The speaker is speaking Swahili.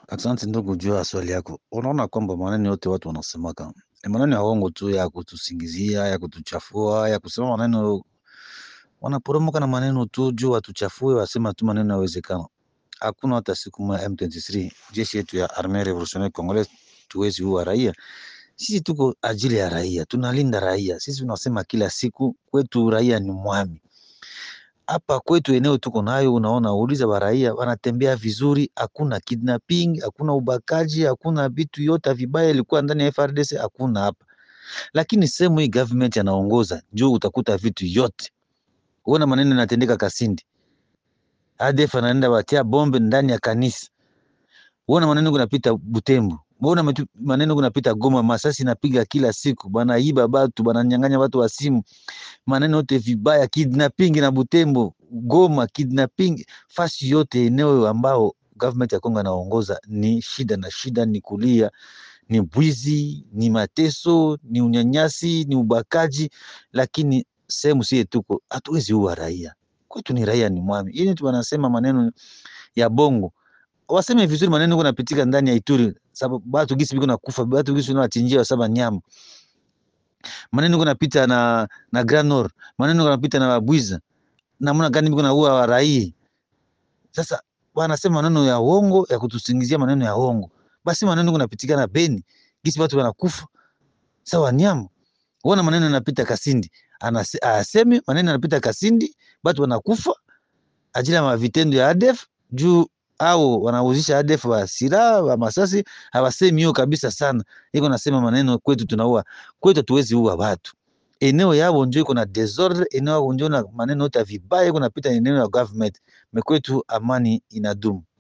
Asante ndugu juu ya swali yako. Unaona kwamba maneno yote watu wanasemaka ni maneno ya uongo tu, ya kutusingizia, ya kutuchafua, ya kusema maneno, wanaporomoka na maneno tu juu watuchafue, wasema tu maneno yawezekana. Hakuna hata siku moja M23 jeshi yetu ya Armee Revolutionnaire Congolaise tuwezi uwa raia. Sisi tuko ajili ya raia, tunalinda raia. Sisi tunasema kila siku kwetu raia ni mwami hapa kwetu eneo tuko nayo, unaona, uliza wa raia wanatembea vizuri, hakuna kidnapping, hakuna ubakaji, hakuna vitu yote vibaya ilikuwa ndani ya FRDC, hakuna hapa. Lakini sehemu hii government anaongoza juu, utakuta vitu yote. Uona maneno yanatendeka Kasindi, ADF anaenda watia bombe ndani ya kanisa. Uona maneno kunapita Butembo, uona maneno kunapita Goma, masasi napiga kila siku, banaiba batu, bananyang'anya watu wa simu maneno yote vibaya, kidnapping na Butembo, Goma, kidnapping fasi yote, eneo ambao government ya Kongo anaongoza ni shida na shida, ni kulia, ni bwizi, ni mateso, ni unyanyasi, ni ubakaji, lakini sehemu sie tuko hatuwezi uwa raia kwetu, ni raia ni mwami. Ili tu wanasema maneno ya bongo, waseme vizuri maneno kunapitika ndani ya Ituri, sababu batu gisi biko nakufa, batu gisi wanachinjia saba nyama maneno kunapita na na Grand Nord, maneno kunapita na Babwiza, namna gani biko naua wa raia. Sasa wanasema maneno ya uongo ya kutusingizia maneno ya uongo, basi maneno kunapitika na Beni gisi watu wanakufa sawa nyama. Uona maneno yanapita Kasindi, anase, aseme maneno yanapita Kasindi, watu wanakufa ajili ya vitendo ya ADF juu au wanauzisha ADF wa silaha wa masasi, hawasemi hiyo kabisa sana. Iko nasema maneno kwetu tunaua, kwetu hatuwezi ua watu. Eneo yao ndio iko na desordre, eneo yao ndio na maneno yote vibaya iko napita eneo ya government. Mekwetu amani inadumu.